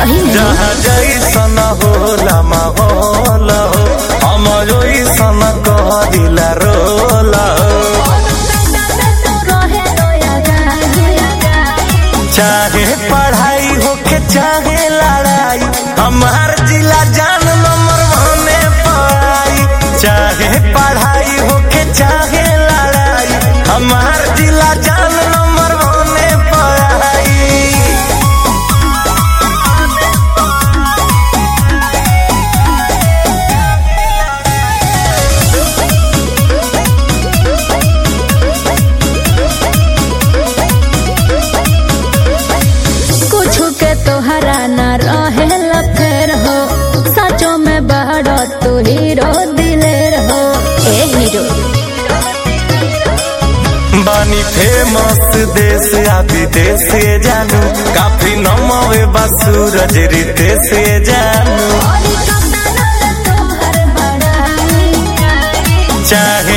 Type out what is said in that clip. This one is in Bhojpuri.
सही में जहाँ जैसन होला माहौल हो हम ओइसन कहदिला रोल हो चाहे पढ़ाई होके चाहे लड़ाई हमार जिला जान नंबर वने पाई चाहे पढ़ाई होके चाहे लड़ाई हमार जिला जान नंबर वने पाई कुछ के तोहरा न रहे फेर हो सचो में बड़ा तू हीरो दिलेर हो ए हीरो बानी फेमस देश आ विदेश से जानू काफी नमवे बा सूरज रीते से जानू चाहे